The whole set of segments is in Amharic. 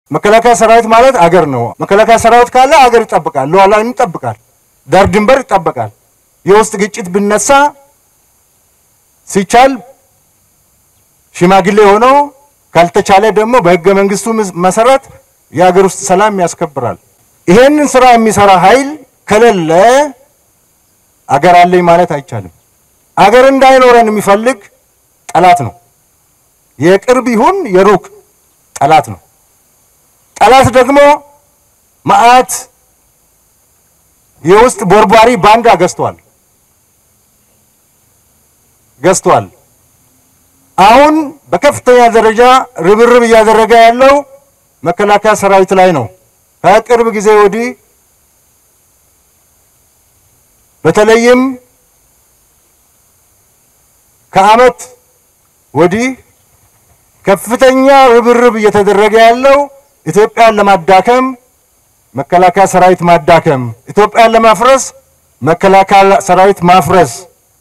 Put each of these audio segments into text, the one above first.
መከላከያ ሰራዊት ማለት አገር ነው። መከላከያ ሰራዊት ካለ አገር ይጠብቃል፣ ሉዓላዊነትን ይጠብቃል፣ ዳር ድንበር ይጠብቃል። የውስጥ ግጭት ብነሳ ሲቻል ሽማግሌ ሆነው ካልተቻለ ደግሞ በህገ መንግስቱ መሰረት የሀገር ውስጥ ሰላም ያስከብራል። ይሄንን ስራ የሚሰራ ኃይል ከሌለ አገር አለኝ ማለት አይቻልም። አገር እንዳይኖረን የሚፈልግ ጠላት ነው። የቅርብ ይሁን የሩቅ ጠላት ነው። ጠላት ደግሞ መዓት የውስጥ ቦርቧሪ ባንዳ ገዝቷል ገዝቷል። አሁን በከፍተኛ ደረጃ ርብርብ እያደረገ ያለው መከላከያ ሰራዊት ላይ ነው። ከቅርብ ጊዜ ወዲህ በተለይም ከዓመት ወዲህ ከፍተኛ ርብርብ እየተደረገ ያለው ኢትዮጵያን ለማዳከም መከላከያ ሰራዊት ማዳከም፣ ኢትዮጵያን ለማፍረስ መከላከያ ሰራዊት ማፍረስ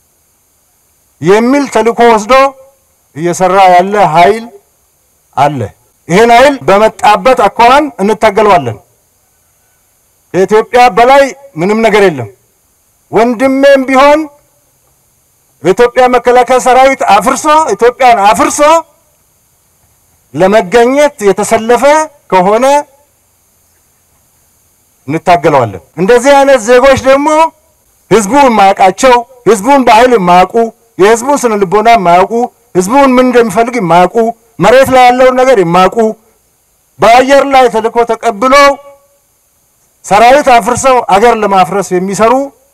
የሚል ተልዕኮ ወስዶ እየሰራ ያለ ኃይል አለ። ይህን ኃይል በመጣበት አኳኋን እንታገለዋለን። ከኢትዮጵያ በላይ ምንም ነገር የለም። ወንድሜም ቢሆን የኢትዮጵያ መከላከያ ሰራዊት አፍርሶ ኢትዮጵያን አፍርሶ ለመገኘት የተሰለፈ ከሆነ እንታገለዋለን። እንደዚህ አይነት ዜጎች ደግሞ ህዝቡ የማያውቃቸው ህዝቡን በኃይል የማያውቁ የህዝቡን ስነ ልቦና የማያውቁ ህዝቡን ምን እንደሚፈልግ የማያውቁ መሬት ላይ ያለውን ነገር የማያውቁ በአየር ላይ ተልዕኮ ተቀብሎ ሰራዊት አፍርሰው አገር ለማፍረስ የሚሰሩ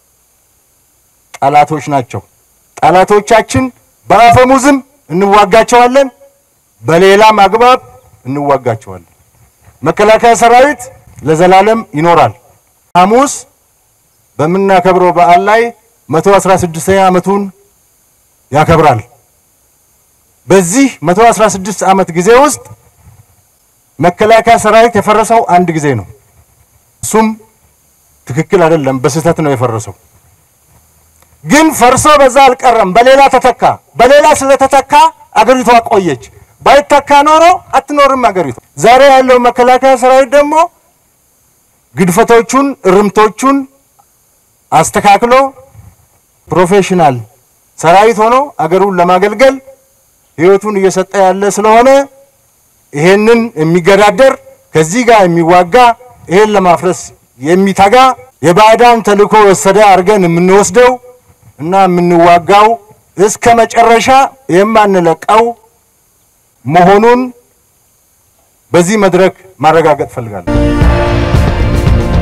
ጠላቶች ናቸው። ጠላቶቻችን በአፈሙዝም እንዋጋቸዋለን፣ በሌላም አግባብ እንዋጋቸዋለን። መከላከያ ሰራዊት ለዘላለም ይኖራል። ሐሙስ በምናከብረው በዓል ላይ 116ኛ ዓመቱን ያከብራል። በዚህ 116 ዓመት ጊዜ ውስጥ መከላከያ ሰራዊት የፈረሰው አንድ ጊዜ ነው። እሱም ትክክል አይደለም፣ በስህተት ነው የፈረሰው። ግን ፈርሶ በዛ አልቀረም፣ በሌላ ተተካ። በሌላ ስለተተካ አገሪቷ ቆየች። ባይተካ ኖሮ አትኖርም አገሪቷ። ዛሬ ያለው መከላከያ ሰራዊት ደግሞ ግድፈቶቹን፣ እርምቶቹን አስተካክሎ ፕሮፌሽናል ሰራዊት ሆኖ አገሩን ለማገልገል ህይወቱን እየሰጠ ያለ ስለሆነ ይሄንን የሚገዳደር ከዚህ ጋር የሚዋጋ ይሄን ለማፍረስ የሚተጋ የባዕዳን ተልዕኮ ወሰደ አድርገን የምንወስደው እና የምንዋጋው እስከ መጨረሻ የማንለቀው መሆኑን በዚህ መድረክ ማረጋገጥ ፈልጋለሁ።